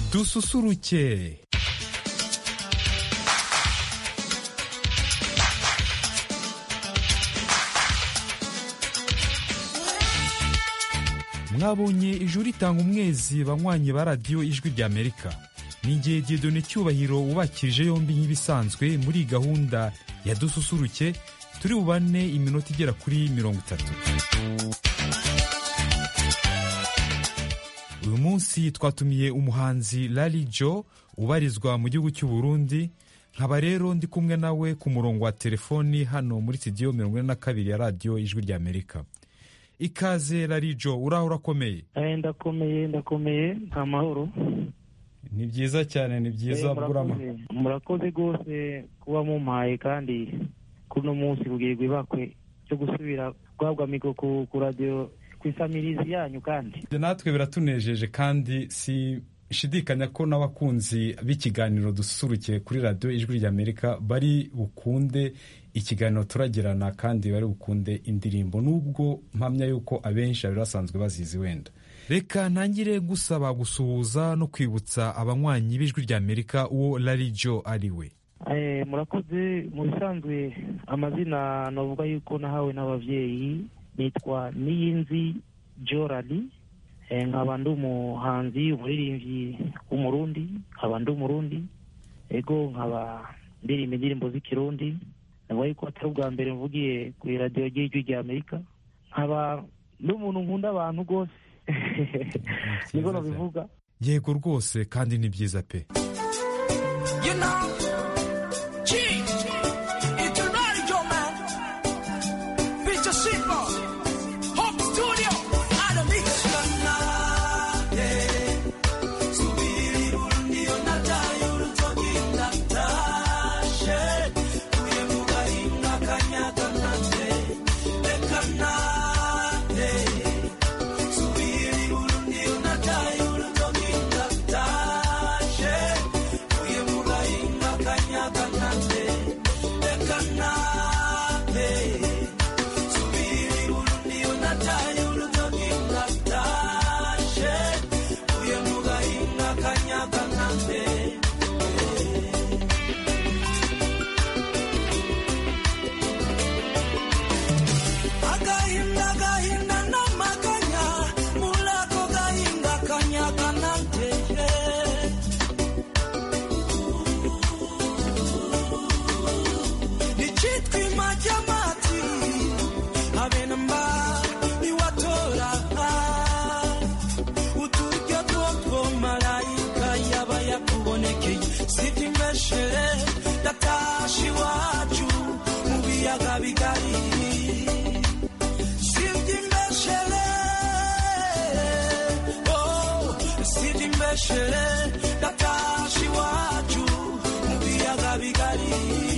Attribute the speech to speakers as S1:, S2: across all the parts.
S1: dususuruke mwabonye ijuru ritanga umwezi banywanyi ba radiyo ijwi rya amerika ni igihe dieudonne cyubahiro wubakirije yombi nk'ibisanzwe muri gahunda ya dususuruke turi bubane iminota igera kuri mirongo itatu uyu munsi twatumiye umuhanzi Lali Jo ubarizwa mu gihugu cy'u Burundi nkaba rero ndi kumwe nawe ku murongo wa telefoni hano muri studio mirongo ine na kabiri ya radiyo ijwi rya amerika ikaze Lali Jo uraho urakomeye
S2: Eh, ndakomeye ndakomeye nta mahoro
S1: ni byiza cyane ni byiza
S2: Eh,
S1: burama
S2: murakoze murakoze rwose kuba mumpaye kandi kuno munsi kugirirwa ibakwe cyo gusubira guhabwa mikoro ku ku radiyo ku isamirizi yanyu kandi
S1: natwe biratunejeje kandi si shidikanya ko n'abakunzi b'ikiganiro dususurukiye kuri radiyo ijwi rya amerika bari bukunde ikiganiro turagirana kandi bari bukunde indirimbo nubwo mpamya yuko abenshi bari basanzwe bazizi wenda reka ntangire gusaba gusuhuza no kwibutsa abanywanyi b'ijwi rya amerika uwo Lali Jo ari we
S2: Eh, murakoze mu bisanzwe amazina navuga yuko nahawe n'ababyeyi nitwa niyinzi jorali Eh, nkaba ndi umuhanzi umuririmbyi w'umurundi nkaba ndi umurundi ego nkaba ndirimba indirimbo z'ikirundi navuga yuko atari ubwa mbere mvugiye ku iradiyo ry'ijwi rya amerika nkaba ndi umuntu nkunda abantu rwose niko nabivuga
S1: yego rwose kandi ni byiza pe
S3: You know, G, it's a radio man. Peter Simple, Home Studio, and a mix. Agahinda, agahinda n'amaganya, muri ako gahinda kanyaga nanteye. Nicitwa imajyamati, habe na mba niwatora. Uturyo twotwo malayika yaba yakubonekeye, sivyo imeshere, ndatashe iwacu mu biyaga bigari. Sidimbeshele, oh, sidimbeshele, ndatashi iwacu mu biyaga bigari.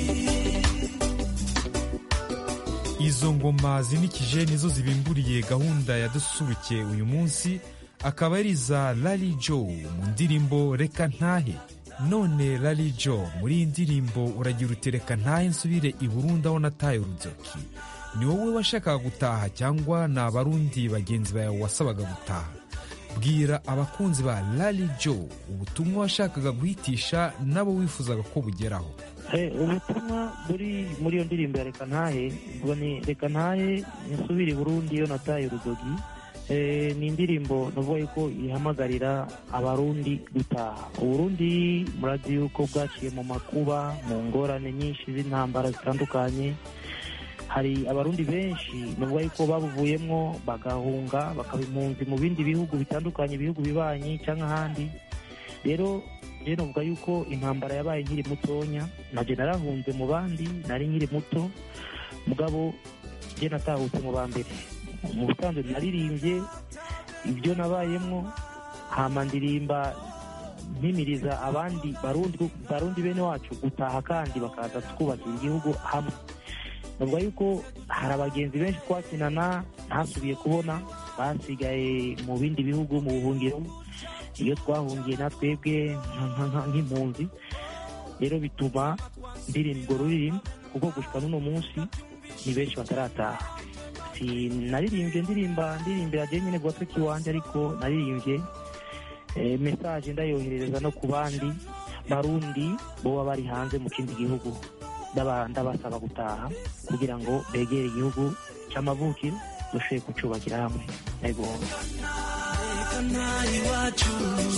S1: izo ngoma zinikije nizo zibimburiye gahunda ya dususuruke uyu munsi akaba ari iza Lali Jo mu ndirimbo reka ntahe none Lali Jo muri iyi ndirimbo uragira uti reka ntahe nsubire i Burundi aho nataye uruzoki ni wowe washakaga gutaha cyangwa ni abarundi bagenzi bawe wasabaga gutaha bwira abakunzi ba Lali Jo ubutumwa washakaga guhitisha nabo wifuzaga ko bugeraho
S2: Eh, ubutumwa buri muri iyo ndirimbo ya reka ntahe ubwo ni reka ntahe nsubire i burundi iyo nataye urudogi Eh, ni indirimbo navuga yuko ihamagarira abarundi gutaha uburundi murazi yuko bwaciye mu makuba mu ngorane nyinshi z'intambara zitandukanye hari abarundi benshi navuga yuko babuvuyemwo bagahunga bakaba impunzi mu bindi bihugu bitandukanye ibihugu bibanyi cyangwa ahandi rero rero navuga yuko intambara yabaye nkiri mutonya nabyo narahunze mu bandi nari nkiri muto mugabo njye natahutse mu ba mbere mu busanzwe naririmbye ibyo nabayemwo hama ndirimba mpimiriza abandi barundi barundi bene wacu gutaha kandi bakaza twubakira igihugu hamwe navuga yuko hari abagenzi benshi twakinana ntasubiye kubona basigaye mu bindi bihugu mu buhungiro iyo twahungiye na twebwe nka- nka- nk'impunzi rero bituma ndirimba urwo rurimi kuko gushika n'uno munsi ni benshi batarataha sinaririmbye ndirimba ndirimbira je nyine gwa tweki wanje ariko naririmbye eh, message ndayoherereza no ku bandi barundi boba bari hanze mu kindi gihugu ndaba- ndabasaba gutaha kugira ngo begere igihugu c'amavukiro dushobore kucubakira hamwe ego
S3: reka ntahe iwacu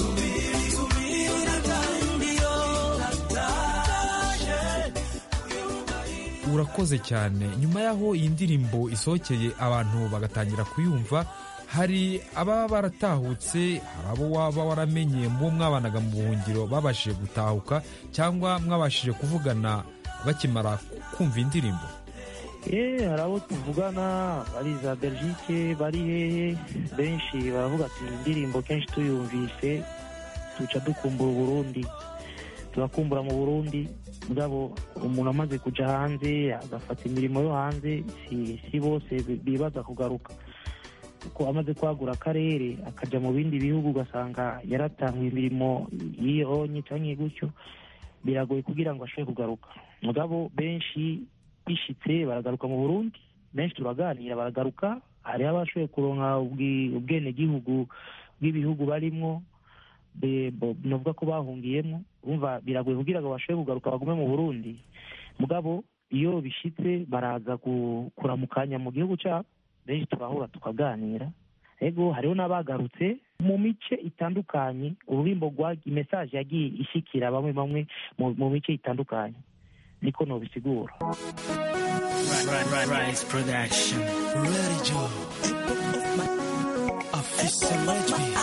S3: ndiyo nataje
S1: urakoze cyane nyuma y'aho iyi ndirimbo isohokeye abantu bagatangira kuyumva hari ababa baratahutse hari abo waba waramenye mu bo mwabanaga mu buhungiro babashije gutahuka cyangwa mwabashije kuvugana bakimara kumva indirimbo
S2: Eh, hari abo tuvugana bari za belgique bari hehe benshi baravuga ati "Iyi indirimbo kenshi tuyumvise tuca dukumbura uburundi turakumbura mu burundi mugabo umuntu amaze kuja hanze agafata imirimo yo hanze si, si bose bi- bibaza kugaruka kuko amaze kwagura akarere akaja mu bindi bihugu ugasanga yaratanguye imirimo yiyonye canke gutyo biragoye kugira ngo ashobore kugaruka mugabo benshi bishitse baragaruka mu burundi benshi turaganira baragaruka hariho abashoboye kuronka ubwi- ubwenegihugu bw'ibihugu barimwo be- bo- novuga ko bahungiyemo urumva biragoye kugira ngo bashobore kugaruka bagume mu burundi mugabo iyo bishitse baraza ku- kuramukanya mu gihugu cyabo benshi turahura tukaganira ego hariho n'abagarutse mu mice itandukanye ururimbo rwa mesaje yagiye ishikira bamwe bamwe mu- mu mice itandukanye niko nobisigura
S3: Rise Production. Ready Joe. Officer Reggie.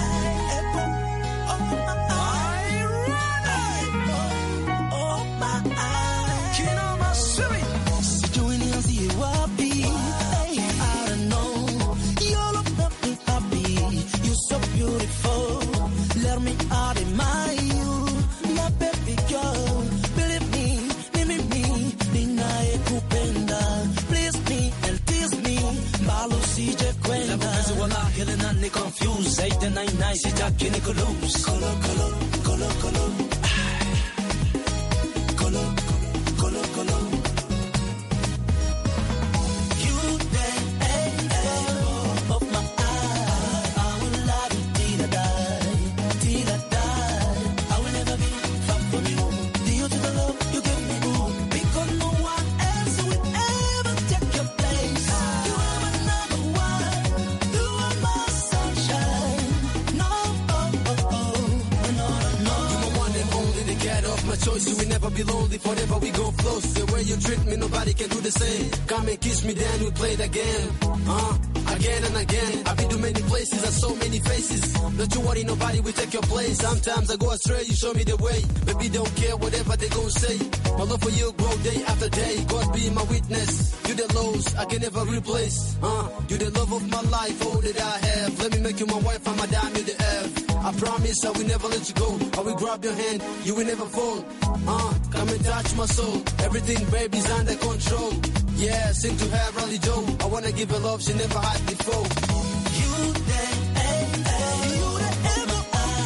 S3: Sijui nianzie wapi. Hey, I don't know. Your love make me happy. You're so beautiful. Let me admire you, my baby girl. Believe me, mimi me, ninayekupenda. Please me and tease me, mbali usije kwenda. Mapenzi wala hili na ni confused. Zaidi na inai sitaki ni kulose. Kolo, kolo, kolo, kolo. Kolo, kolo, kolo. You the angel of my eye. I will love you till I die, till I die. I will never be far from you. Due to the love you give me, ooh, because no one else will ever take your place. You are my number one. You are my sunshine. No, oh, oh, oh, no, no.
S4: You're my one and only, the cat of my choice. You will never be lonely, forever we go close. The way you treat me, nobody can do the same. Come and kiss me, then we play it again. Uh, again and again. I've been to many places and so many faces. Don't you worry, nobody will take your place. Sometimes I go astray, you show me the way. Baby, don't care whatever they gon' say. My love for you grow day after day. God be my witness. You the lows I can never replace. Uh, you the love of my life, all that I have. Let me make you my wife, I'm a dime, you the F. I promise I will never let you go. I will grab your hand, you will never fall. Uh, come and touch my soul. Everything, baby's under control. Yeah, sing to her, Rally Joe. I wanna give her love she never had before.
S3: You the angel. You the angel.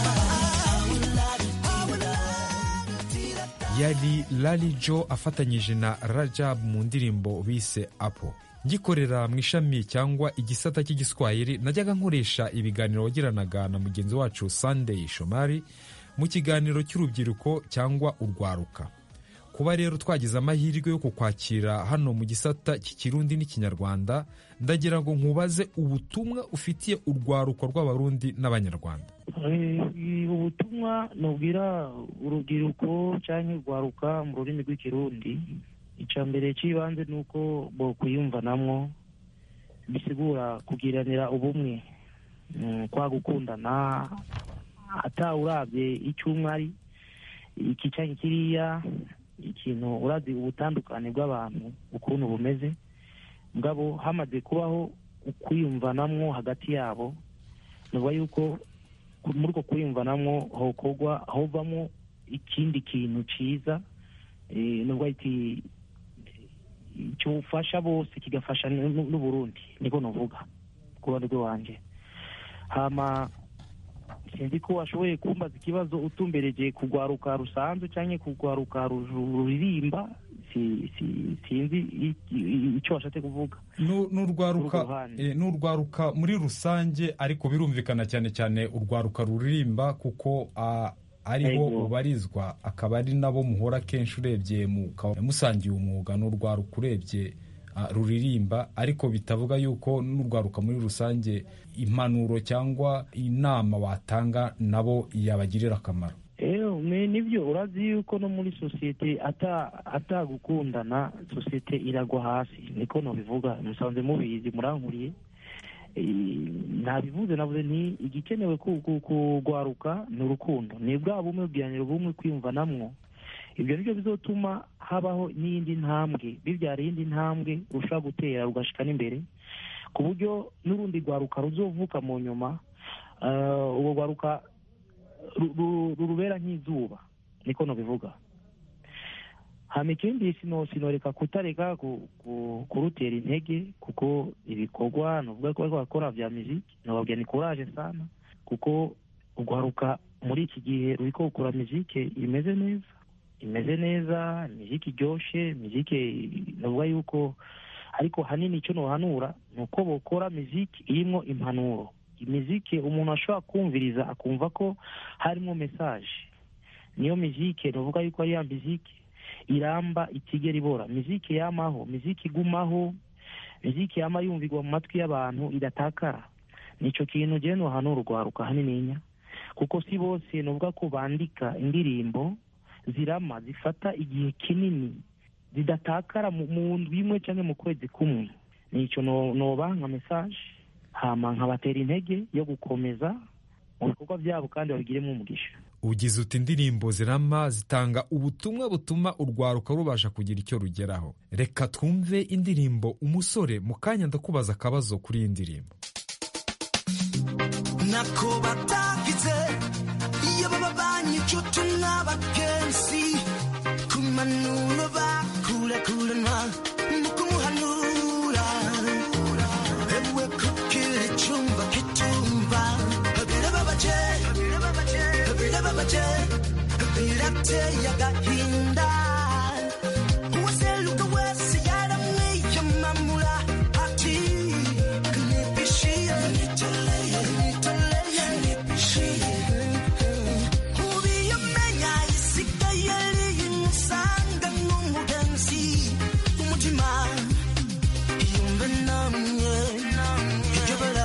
S3: I will love you till I die, till I die.
S1: yari Lali Jo afatanyije na Rajab mu ndirimbo bise Apo ngikorera mu ishami cyangwa igisata cy'igiswahili najyaga nkoresha ibiganiro wagiranaga na mugenzi wacu Sunday Shomari mu kiganiro cy'urubyiruko cyangwa urwaruka kuba rero twagize amahirwe yo kukwakira hano mu gisata cy'ikirundi n'ikinyarwanda ndagira ngo nkubaze ubutumwa ufitiye urwaruko rw'abarundi n'abanyarwanda
S2: Eh, ubutumwa nubwira urubyiruko cyangwa urwaruka mu rurimi rw'ikirundi icya mbere cy'ibanze ni uko bo kuyumvanamwo bisigura kugiranira ubumwe Mm, kwa gukundana atawurabye icyo umwe ari iki cyangwa kiriya ikintu urazi ubutandukane bw'abantu ukuntu bumeze mugabo hamaze kubaho ukwiyumvanamwo hagati yabo nuba yuko ku- muri uko kwiyumvanamwo hokorwa hovamo ikindi kintu ciza eh, nubwo iti cyufasha bose kigafasha n'u- n'u- n'uburundi niko novuga ku ruhande rw'iwanje hama sinzi ko washoboye kumbaza ikibazo utumbereje kugwaruka rusanzwe cyangwa kugwaruka ru- ruririmba si- si- sinzi i- i- icyo washatse kuvuga
S1: Nu- n'urwaruka
S2: Urwo ruhande.
S1: eh, n'urwaruka muri rusange ariko birumvikana cyane cyane urwaruka ruririmba kuko ah, ariho
S2: Yego.
S1: ubarizwa akaba ari nabo muhora kenshi urebye mukaba musangiye umwuga n'urwaruka urebye ah, ruririmba ariko bitavuga yuko n'urwaruka muri rusange impanuro cyangwa inama watanga nabo yabagirira akamaro
S2: ewe ni- nibyo urazi yuko no muri sosiyete ata atagukundana sosiyete iragwa hasi niko nabivuga musanze mubizi murankuriye Eh, nabivuze navuze nti igikenewe ku- ku- kugwaruka ni urukundo ni bwa bumwe bwihanira ubumwe kwiyumvanamwo ibyo nibyo bizotuma habaho n'iyindi ntambwe bibyara iyindi ntambwe rushobora gutera rugashika n'imbere ku buryo n'urundi rwaruka ruzovuka mu nyuma eh, urwo rwaruka ru- ru- rurubera nk'izuba niko nabivuga hama ikindi sino sinoreka kutareka ku- ku- kurutera intege kuko ibikorwa nuvuga ko bariko barakora vya muziki nababwira ni courage sana kuko urwaruka muri iki gihe ruriko gukora muzike imeze neza imeze neza muziki iryoshe muzike navuga yuko ariko hanini icyo nohanura ni uko bokora muziki irimwo impanuro imiziki umuntu ashobora kumviriza akumva ko harimo mesaje niyo miziki navuga yuko ari ya miziki iramba itigera ibora miziki yamaho miziki igumaho miziki yama yumvirwa mu matwi y'abantu idatakara nico kintu jewe nohanura urwaruka hanininya kuko si bose novuga ko bandika indirimbo zirama zifata igihe kinini zidatakara mu mu ndwi imwe cyangwa mu kwezi kumwe nico no- noba nka mesaje hama nkabatera intege yo gukomeza mu bikorwa byabo kandi babigiremo umugisha
S1: ugize uti indirimbo zirama zitanga ubutumwa butuma urwaruka rubasha kugira icyo rugeraho reka twumve indirimbo umusore mu kanya ndakubaza akabazo kuri iyi ndirimbo
S3: nako batagize iyo baba banyicutu n'abagenzi ku manuro bakurakuranwa mu kumuhanura ewe kugira icyumba kitumva birababaje birababaje birateye agahinda uwaseruka wese yaramwiyamamura ati nipishie nitoleye nitoleye nipishie ubiyomenya isigaye riyimusanga n'umugenzi umutima iyumve namwe ijobora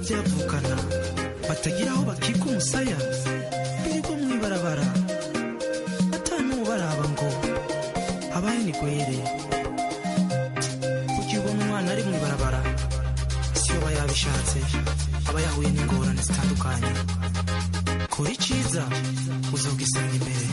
S5: byavukana batagira aho bakika umusaya birirwa mu ibarabara atanubaraba ngo abaye ni gwere kugira ubona umwana ari mu ibarabara siyo aba yabishatse aba yahuye n'ingorane zitandukanye kora icyiza uzogisanga imbere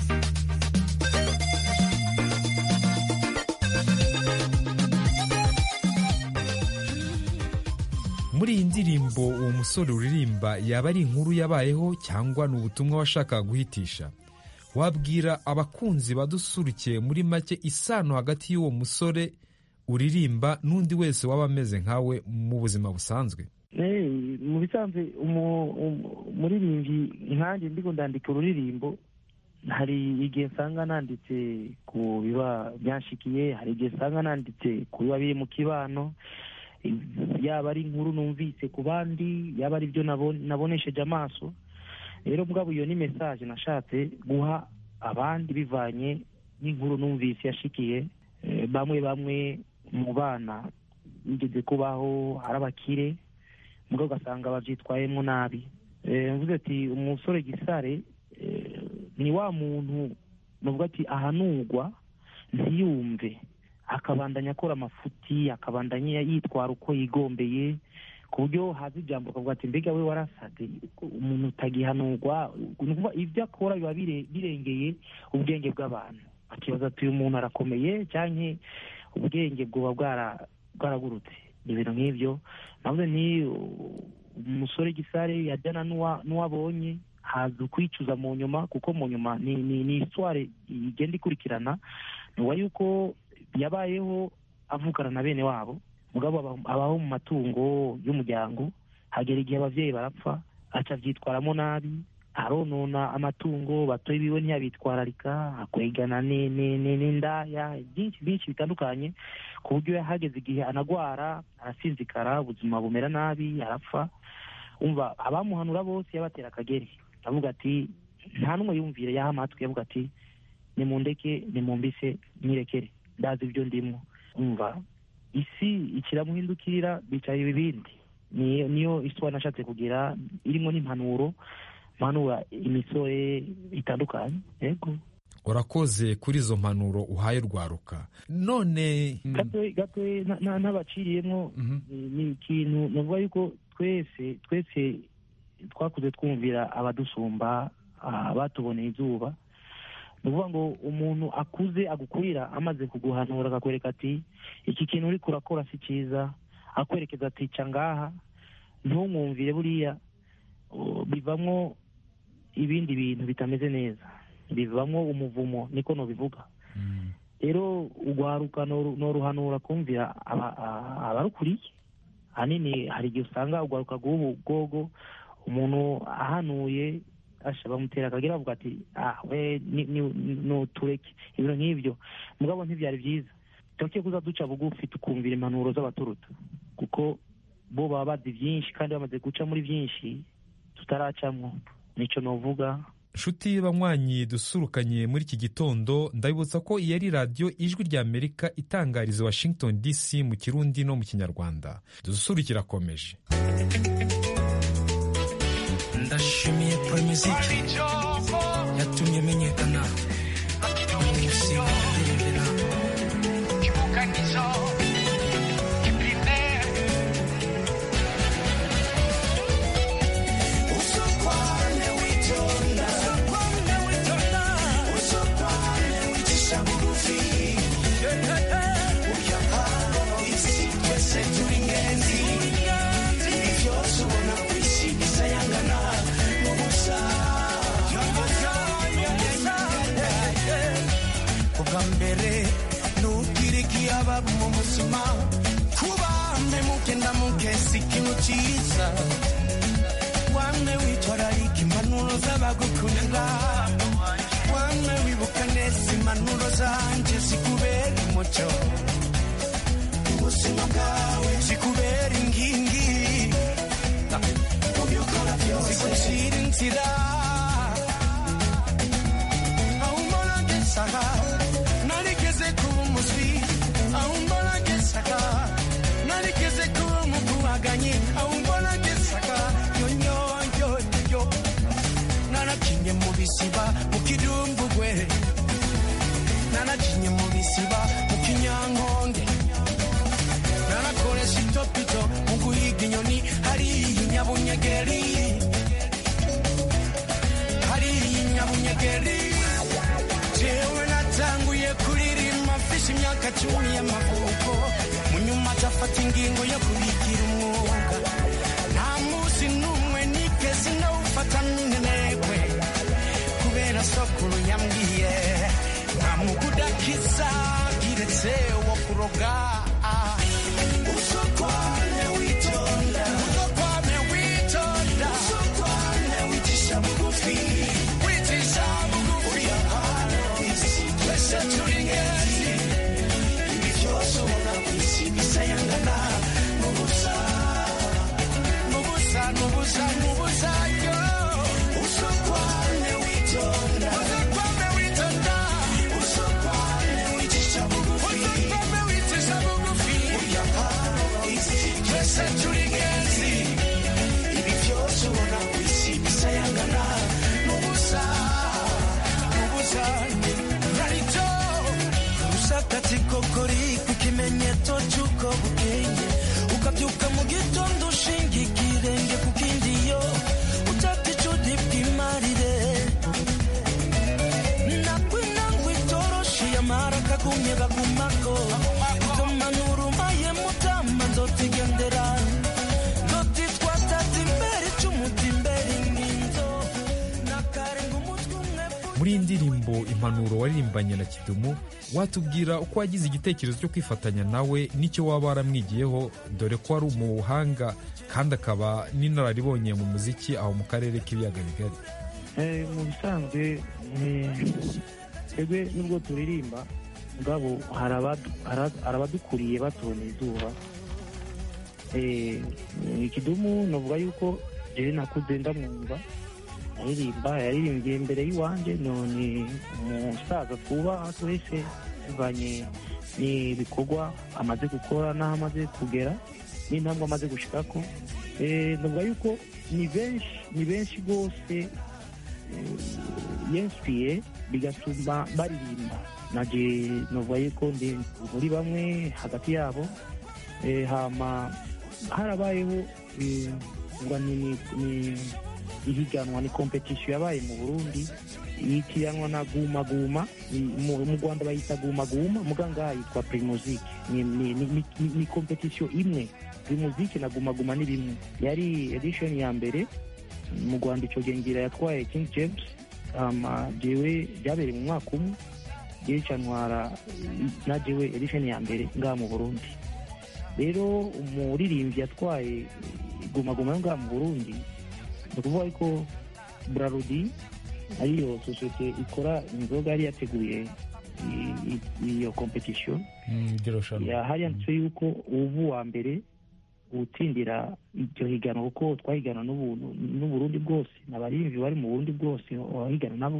S1: muri iyi ndirimbo uwo musore uririmba yaba ari inkuru yabayeho cyangwa ni ubutumwa washakaga guhitisha wabwira abakunzi badusurukiye muri make isano hagati y'uwo musore uririmba n'undi wese waba ameze nkawe mu buzima busanzwe
S2: Eh, mu bisanzwe umu- umu- umuririmbyi nkanjye ndiko ndandika ururirimbo hari igihe nsanga nanditse ku biba byanshikiye hari igihe nsanga nanditse ku biba biri mu kibano yaba ari inkuru numvise ku bandi yaba ari byo nabo- nabonesheje amaso rero mugabo iyo ni mesaje nashatse guha abandi bivanye n'inkuru numvise yashikiye Eh, bamwe bamwe mu bana bigeze kubaho ari abakire mugabo ugasanga babyitwayemo nabi Eh, mvuze ati umusore gisare eh, ni wa muntu nuvuga ati ahanurwa ntiyumve akabandanya akora amafuti akabandanya yitwara uko yigombeye ku buryo haza ijambo ukavuga ati mbega we warasate umuntu utagihanurwa ni ukuvuga ibyo akora biba bire- birengeye ubwenge bw'abantu akibaza ati uyu muntu arakomeye cyangwa ubwenge bwoba bwara- bwaragurutse ibintu nk'ibyo navuze ni uh, umusore gisare yajyana n'uwa- n'uwabonye haza ukwicuza mu nyuma kuko mu nyuma ni ni ni isware igenda ikurikirana nuwa yuko yabayeho avukana na bene wabo mugabo aba- abaho mu matungo y'umuryango hagera igihe ababyeyi barapfa aca abyitwaramo nabi aronona amatungo batoye biwe ntiyabitwararika akwegana ni- ni- ni- n'indaya byinshi byinshi bitandukanye ku buryo hageze igihe anagwara arasinzikara ubuzima bumera nabi arapfa umva abamuhanura bose yabatera akagere avuga ati nta n'umwe yumvire yaha amatwi yavuga ati nimundeke nimumbise mwirekere ndazi ibyo ndimo umva isi ikiramuhindukirira bicaye ibibindi niyo niyo isi nashatse kugira irimo n'impanuro mpanura imisore itandukanye yego
S1: urakoze kuri izo mpanuro uhaye rwaruka none mm,
S2: gato gato na- na- n'abaciriyemo
S1: mhm.
S2: ni- ni ikintu navuga yuko twese twese twakuze twumvira abadusumba ah, batuboneye izuba ni ukuvuga ngo umuntu akuze agukurira amaze kuguhanura akakwereka ati iki kintu uri kurakora si cyiza akwerekeza ati ca ngaha ntumwumvire buriya uh, bivamo ibindi bintu bitameze neza bivamo umuvumo niko nobivuga
S1: Mm.
S2: rero urwaruka noru- noruhanura kumvira aba- a- abarukuriye ahanini hari igihe usanga urwaruka rw'ubu bwogo umuntu ahanuye asha bamutera akagira avuga ati ah we ni- ni- nutureke ibintu nk'ibyo mugabo ntibyari byiza tuke kuza duca bugufi tukumvira impanuro z'abaturuta kuko bo baba bazi byinshi kandi bamaze guca muri byinshi tutaracamwo nico novuga
S1: nshuti banywanyi dusurukanye muri iki gitondo ndabibutsa ko iyi ari radiyo ijwi rya amerika itangariza washington dc mu kirundi no mu kinyarwanda dusurukira akomeje
S5: ndashimiye poromiziki yatumye menyekana umusinga ndirembera ubwa mbere nubwira ikiyaba mu buzima kuba mpemuke ndamuke si ikintu cyiza wamwe witwararika impanuro z'abagukunda wamwe wibuka neza impanuro zanjye zikubera umucyo ubuzima bwawe zikubera inkingi mu byo ukora byose zigucira inzira aho umbona ngesaga narigeze kuba umuswi aho umbona ngesaga narigeze kuba umukubaganyi aho umbona ngeze bisiba mu kidumbugwe nanacinye mu bisiba mu kinyankonge nanakoresha itopito mu guhiga inyoni hariya inyabunyegeri hariya inyabunyegeri jewe natanguye kuririmba mfise imyaka cumi y'amavuko mu nyuma atafata ingingo yo kubigira umwuga nta munsi n'umwe nigeze nawufata minenegwe kubera sokuru yambwiye nta mugudakiza kiretse wo kuroga usokwane witonda usokwane witonda usokwane wicisha bugufi wicisha bugufi twese turi ngezi ibi byose ubona ku isi bisayangana n'ubusa n'ubusa n'ubusa n'ubusa yo usokwane witonda usokwane witonda usokwane wicisha bugufi usokwane wicisha bugufi twese turi ngezi ibi byose ubona ku isi bisayangana n'ubusa n'ubusa narito usakati kokori ku kimenyetso cy'uko bukeye ukabyuka mu gitondo ushinga ikirenge ku kindi yo utata icudi bw'imarire nakwinangwa itoroshi yamara kagumye bagumako ikamanura umaye mutama nzotigendera nzotitwatata imbere icumuta imbere nginzo nakarenga umutwe umwe
S1: muri iyi ndirimbo impanuro waririmbanye na kidumu watubwira uko wagize igitekerezo cyo kwifatanya nawe n'icyo waba waramwigiyeho dore ko ari umuhanga kandi akaba n'inararibonye mu muziki aho mu karere k'ibiyaga bigari
S2: Eh, mu bisanzwe eh, twebwe nubwo turirimba mugabo hari abadu- hari- hari abadukuriye batubona izuba Eh, ikidumu navuga yuko jewe nakuze ndamwumva aririmba yaririmbye imbere y'iwanje none umusaza twubaha twese bivanye n'ibikorwa amaze gukora n'aho amaze kugera n'intambwe amaze gushikako Eh, navuga yuko ni benshi ni benshi rwose yensipiye bigatuma baririmba naje novuga yuko ndi muri bamwe hagati yabo Eh, hama harabayeho eh, ngo ni ni ihiganwa ni kompetisiyo yabaye mu burundi yitiranwa na guma guma Ni- mu mu rwanda bayita guma guma muga ngaha yitwa primuzike ni, ni, ni, ni, ni, ni kompetisiyo imwe primuzike na guma guma ni bimwe yari edition ya mbere mu rwanda icyo gihe ngira yatwaye king james hama jewe byabereye mu mwaka umwe jewe ca ntwara na jewe edition ya mbere ngaha mu burundi rero umuririmbyi yatwaye guma guma yo ngaha mu burundi ni ukuvuga ko brarudi ariyo sosiyete ikora inzoga yari yateguye i- i- iyo competition ya hari yanditse yuko ubu wa mbere utsindira iryo higana kuko twahigana n'ubu- n'uburundi bwose n'abaririmbyi bari mu burundi bwose wahigana nabo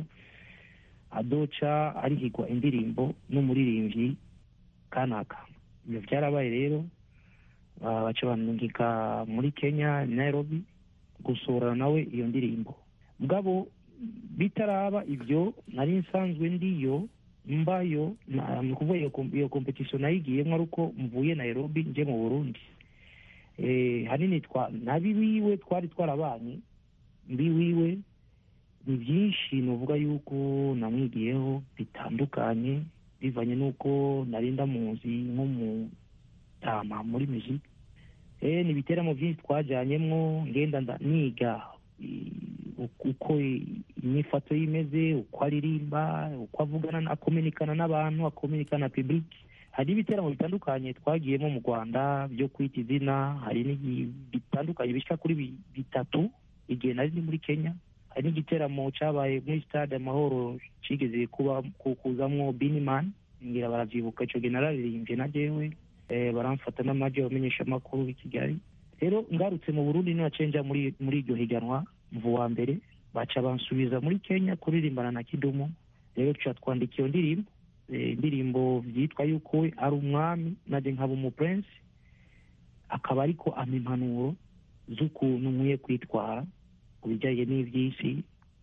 S2: adoca arihigwa indirimbo n'umuririmbyi kanaka ibyo byarabaye rero ah, baca banungika muri kenya nairobi gusurana nawe iyo ndirimbo mugabo bitaraba ibyo nari nsanzwe ndiyo mbayo na- ni ukuvuga iyo kom- iyo competition nayigiyemo ari uko mvuye nairobi nje mu burundi eh, hanini twa nabi wiwe twari twarabanye mbi wiwe ni byinshi nuvuga yuko namwigiyeho bitandukanye bivanye n'uko nari ndamuzi nk'umutama muri muzika eh, ni ibiteramo byinshi twajyanyemo ngenda nda- niga i- uko- uko i- imyifato ye imeze uko aririmba uko avugana na- akominikana n'abantu akominikana na public hari ibiteramo bitandukanye twagiyemo mu rwanda byo kwita izina hari n'igi- bitandukanye bishyika kuri bi- bitatu igihe nari ndi muri kenya hari n'igiteramo cyabaye muri stade amahoro kigeze kuba ku- kuzamwo biniman ngira baravyibuka ico gihe nararirimbye na jewe eh, baramfata n'amaji abamenyesha amakuru i kigali rero ngarutse mu burundi ninacenja muri muri iryo higanwa mvu wa mbere baca bansubiza muri kenya kuririmbana na kidumu rero tuca twandika iyo ndirimbo eh, indirimbo vyitwa yuko we ari umwami naje nkaba umupurensi akaba ariko ama impanuro z'ukuntu nkwiye kwitwara ku bijyanye n'iby'isi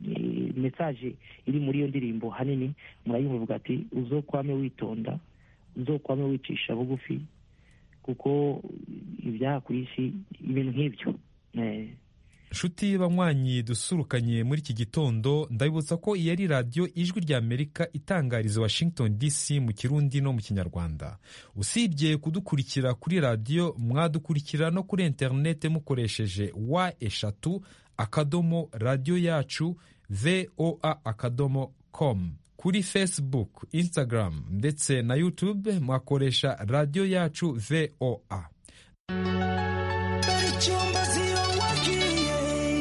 S2: eh, message iri muri iyo ndirimbo hanini murayumva ivuga ati uzokwame witonda uzokwame wicisha bugufi kuko ibyaha ku isi ibintu nk'ibyo Eh,
S1: nshuti banywanyi dusurukanye muri iki gitondo ndabibutsa ko iyi ari radiyo ijwi rya amerika itangariza washington dc mu kirundi no mu kinyarwanda usibye kudukurikira kuri radiyo mwadukurikira no kuri interinete mukoresheje wa eshatu akadomo radiyo yacu voa akadomo com kuri facebook instagram ndetse na youtube mwakoresha radiyo yacu voa
S3: icyumba ziyowakiye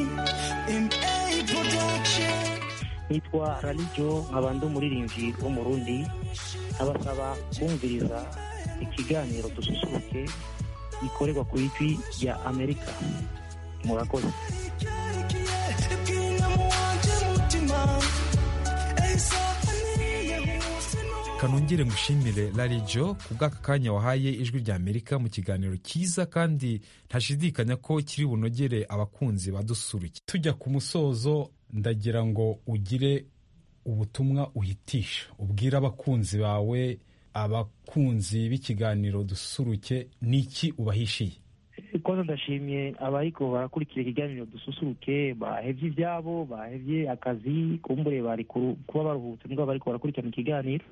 S3: MA production
S2: nitwa ralijo nkaba ndi umuririmbyi wo mu rundi abasaba kumviriza ikiganiro dususuruke gikorerwa ku ijwi rya amerika murakoze
S3: icyerekeye ibwira mu wanjye mutima eyisafaniriye hose no
S1: kanongere ngushimire larijo ku bw'aka kanya wahaye ijwi rya amerika mu kiganiro cyiza kandi ntashidikanya ko kiri bunogere abakunzi badusuruke tujya ku musozo ndagira ngo ugire ubutumwa uhitisha ubwire abakunzi bawe abakunzi b'ikiganiro dusuruke n'iki ubahishiye
S2: koza ndashimye abariko barakurikira ikiganiro dususuruke bahevye ivyabo bahevye akazi kumbure bari kuru- kuba baruhutse mbwa bariko barakurikirana ikiganiro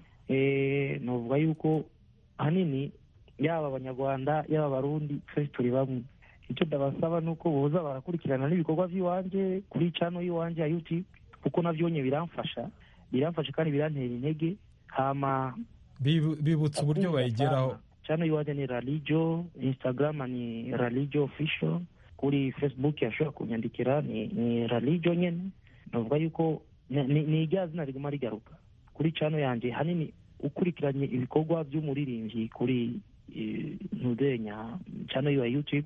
S2: Eh, novuga yuko ahanini yaba abanyarwanda yaba abarundi twese turi bamwe icyo ndabasaba ni uko boza barakurikirana n'ibikorwa by'iwanje kuri cano y'iwanje ya youtube kuko navyo nye biramfasha biramfasha kandi birantera intege hama
S1: Bibu- bibutsa uburyo bayigeraho
S2: chano iwaje ni ralijo instagram ni ralijo official kuri facebook yashobora kunyandikira ni, ni ralijo nyene navuga yuko ni- ni ni irya zina riguma rigaruka kuri chano yanje hanini ukurikiranye ibikorwa by'umuririmbyi kuri eh, ntudenya chano ya youtube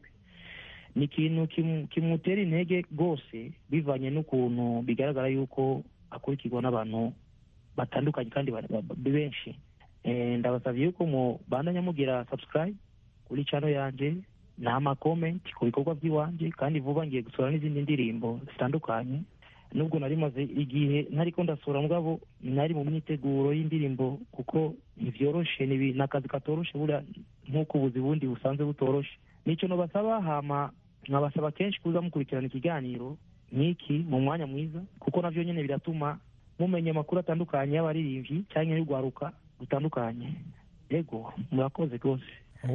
S2: ni ikintu kimu- kimutera intege rwose bivanye n'ukuntu bigaragara yuko akurikirwa n'abantu batandukanye kandi ba- ba- ba- benshi Eh, ndabasavye yuko mu bandanya mugira subscribe kuri channel yanje n'ama comment ku bikorwa by'iwanje kandi vuba ngiye gusura n'izindi ndirimbo zitandukanye nubwo nari maze igihe ntariko ndasura mugabo nari mu myiteguro y'indirimbo kuko ntivyoroshe ni ibi- ni akazi katoroshe buriya nk'uko ubuzi bundi busanzwe butoroshe nico nobasaba hama nkabasaba kenshi kuza mukurikirana ikiganiro nk'iki mu mwanya mwiza kuko navyo nyene biratuma mumenya amakuru atandukanye y'abaririmbyi cyangwa y'urwaruka rutandukanye yego murakoze rwose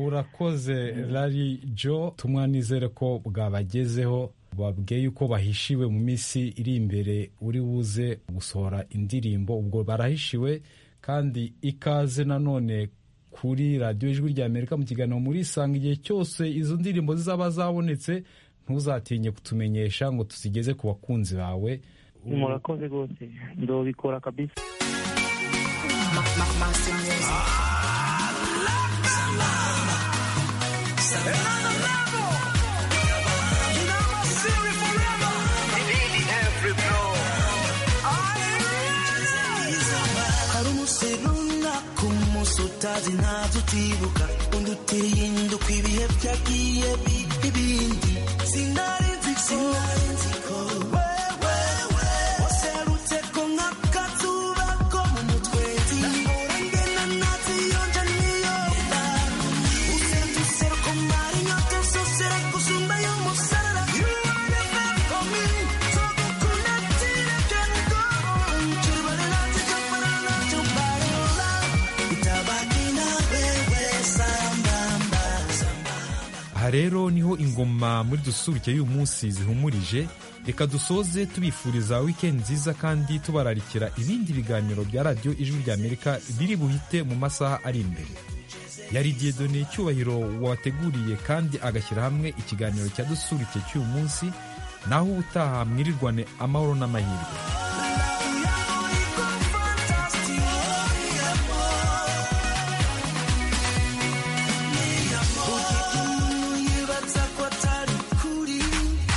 S1: urakoze rari jo tumwa nizere ko bwabagezeho babwiye yuko bahishiwe mu minsi iri imbere uri buze gusohora indirimbo ubwo barahishiwe kandi ikaze nanone kuri radiyo ijwi rya amerika mu kiganiro muri isanga igihe cyose izo ndirimbo zizaba zabonetse ntuzatinye kutumenyesha ngo tuzigeze ku bakunzi bawe
S2: murakoze rwose ndobikora kabisa
S3: hari umunsi runaka umunsi utazi ntazo utibuka undi uteye induka ibihe byagiye bi- ibindi sinari nzi ko wewe waserutse ko nk'akazuba ko mu mutwezi nahora ngena naziyonja niyonda usenze useruko mari nyote usosera kusumba y'umusarara You are the best for me. Tugukunda tira byango. Chubarela tikaparala chubarela. Itabaki na wewe sambamba.
S1: aha rero niho ingoma muri dusuruke y'uyu munsi zihumurije reka dusoze tubifuriza wikendi nziza kandi tubararikira ibindi biganiro bya radiyo ijwi rya amerika biri buhite mu masaha ari imbere yari diyedone cyubahiro wateguriye kandi agashyira hamwe ikiganiro cya dusuruke cy'uyu munsi naho ubutaha mwirirwane amahoro n'amahirwe